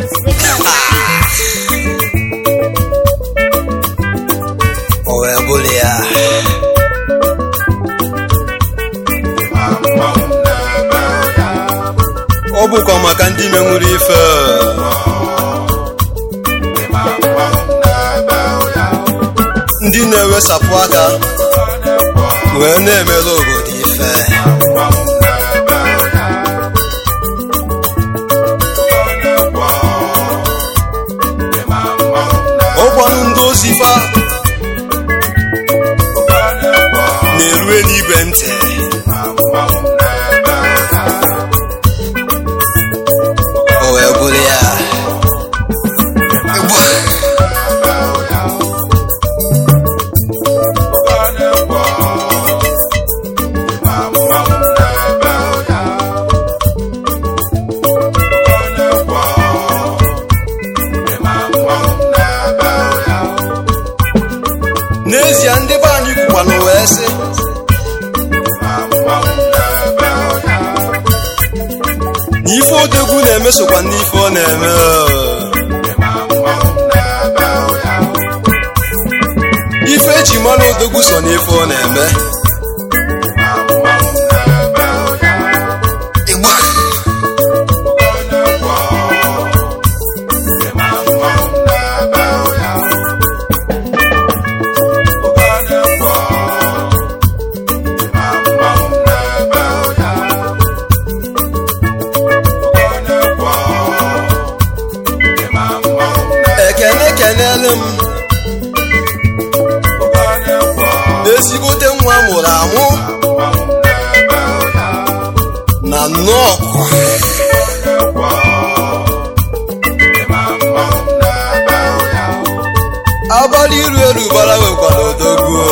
o wee bụrụ ya ọ bụkwa maka ndị menwuru ife ndị na-ewesapụ aka wee na-emere obodo ife ọgwanụ ndị ozi fa na-eru eluigwe ntị o wee bụrụ ya n'ezie ndị be anyị kwukwanụ wee sị na ife odegwu na-emesokwa n'ife ọ na-eme ife eji mara odegwu so n'ife ọ na-eme Ịgba. ekene kenele m ezigbote nwa mụrụ amụ na nnọọkwa abalị iru elu bara nwekwara odogwu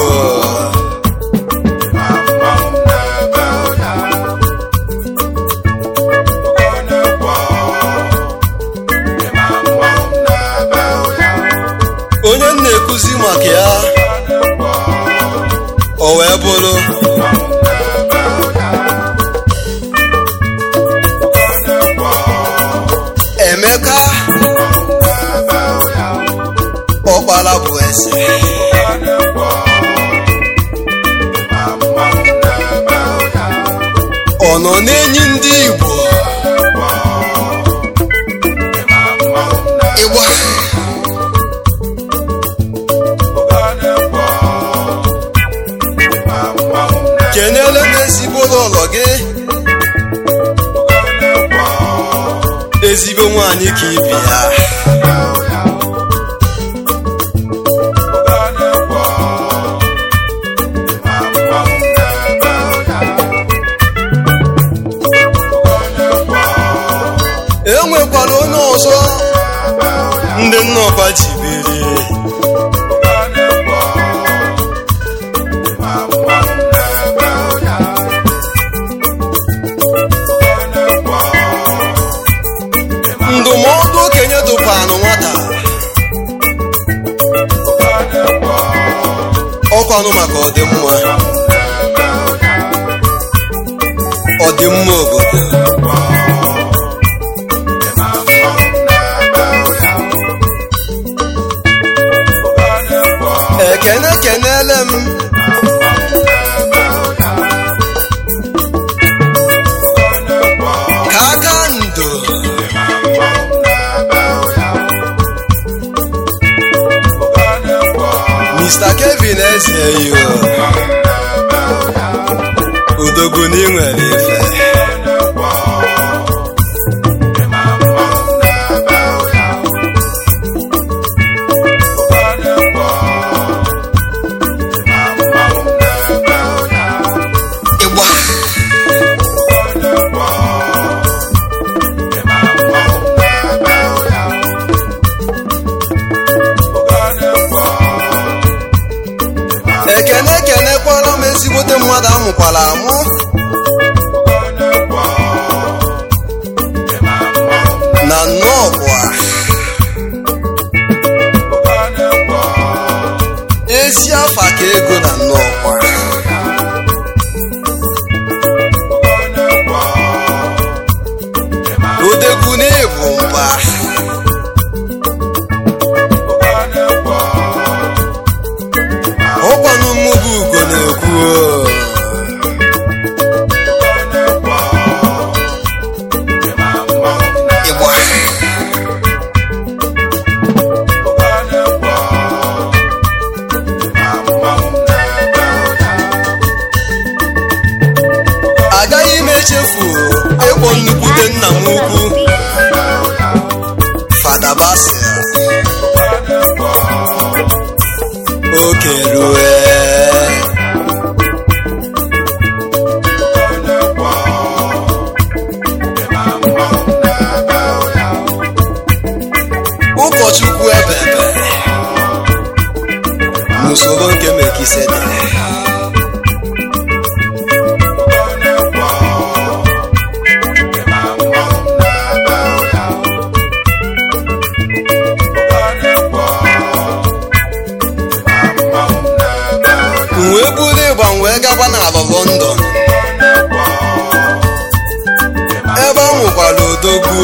onye m na-ekuzi maka ya o wee bụrụ emeka ọkpara bụ eze ọ nọ n'enyi ndị igbo ịgba kenele m ezigbo ụlọ gị ezigbo nwanyị ka ibi ya enwekwara onye ọzọ ndị nnọkwa ji biri ndụmọdụ okenye dụkwanụ nwata ọkwanụ maka ọdịmma ọdịmma obodo ekene kenele m ka aka ndo Mr. Kevin Ezeyo udogwu na ị nwere ife ịgba ekene ekenekwala m ezigbote mmadụ amụkwara amụ na nnọọkwa ezi afa ka ego na nnọọkwa odegwu na ịbụ mba ịkpọ nnukwute nna m ukwu fada basil oke rue ụkọchukwu ebebe n'usoro nke mekisedere m wee buru ịgba m wee gaba n'ala london ebe m nwekwara odogwu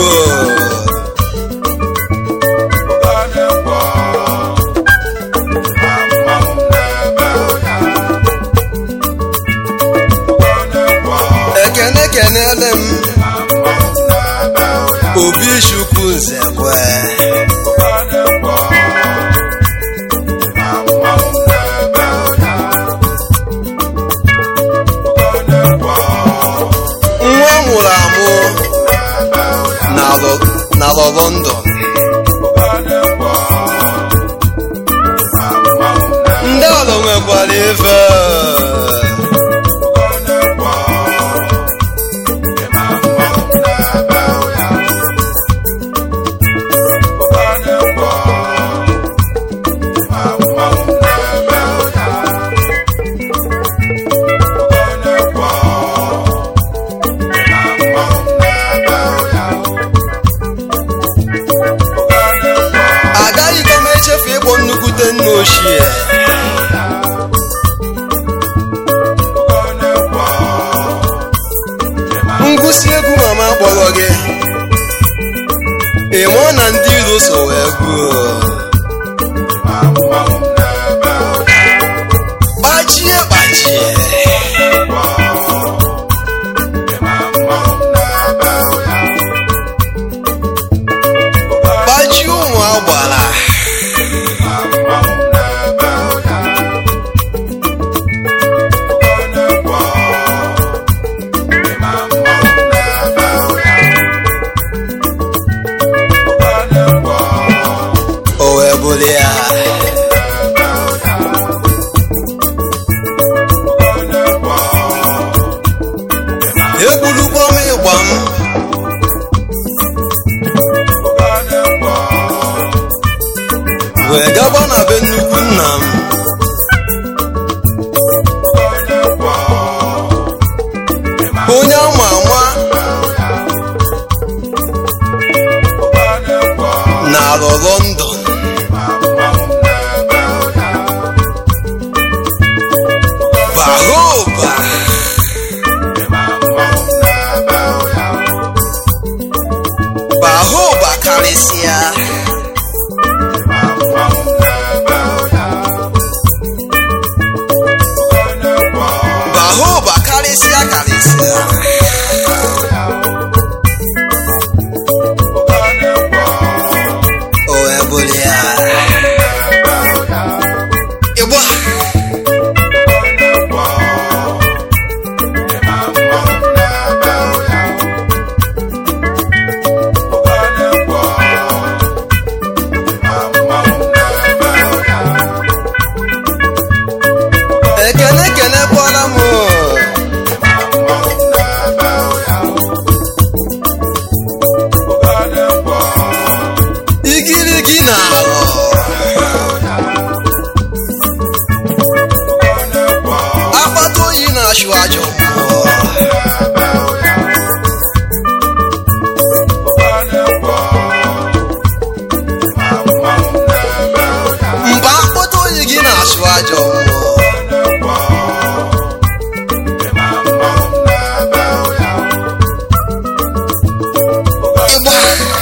ekene kenele m obi chukwu nzekwe nwa mụrụ amụ n'ala london ndị ọlụ nwekwara ife agaghịkwa m echefu ịkpọ nnukwute nna ochie ngwụsị egwu mama kpọrọ gị ị mụọ na ndị iro so wee gwuo gbajie gbajie gbajie ụmụ agbara o wee bụrụ ya egbulukwa m ịgba m wee gaba na be nnukwu nna m onye ama ama na alọ london bahoba bahoba karịsịa bahoba karịsịa karịsịa o wee bụrụ ya ịgba ekene ekene kpọrọ m igirigi na alọ akpata oyi na-achụ ajọ mmụọ mgbe akpata oyi gị na-achụ ajọ mmụọ ịgba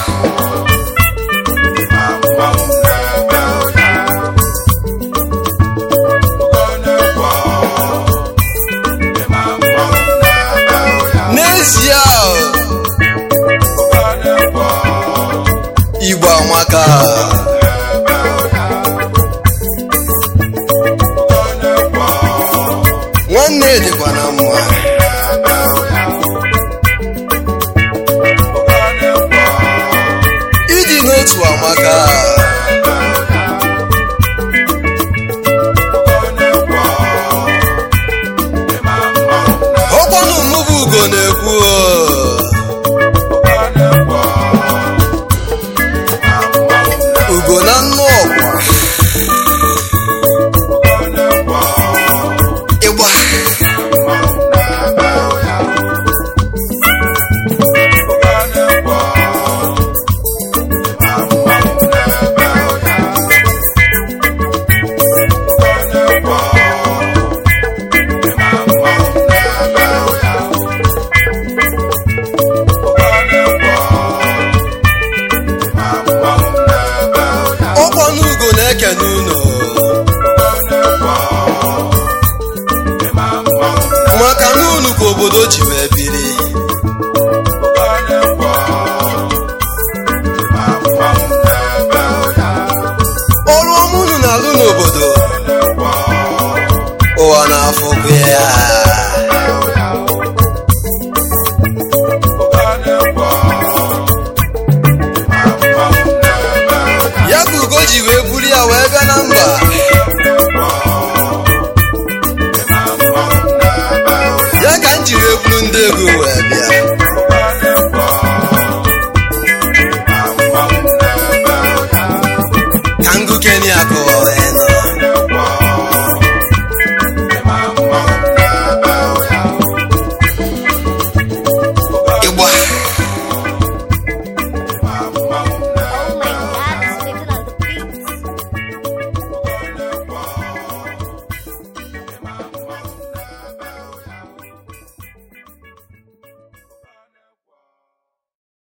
n'ezie o, igbo amaka nwanne dịkwa na mma otu amaka ọkwanụ mụbụ ugo na-ekwu o. ugo na nnụ ọkwa ịgba ọkwanụ ugo na-ekene unu maka na unu ka obodo ji wee